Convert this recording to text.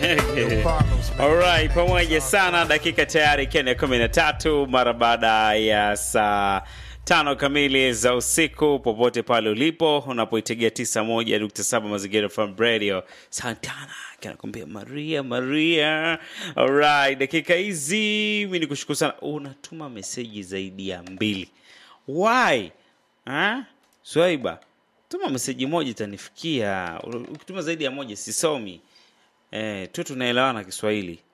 Alright, pamoja sana. Dakika tayari ikiwa ni kumi na tatu mara baada ya saa tano kamili za usiku, popote pale ulipo unapoitegea tisa moja nukta saba Mazingira FM Radio. Santana kanakwambia Maria Maria. Alright, dakika hizi mi ni kushukuru sana. Unatuma meseji zaidi ya mbili, why ha? Swaiba, tuma meseji moja itanifikia. Ukituma zaidi ya moja sisomi. Eh, tu tunaelewana Kiswahili.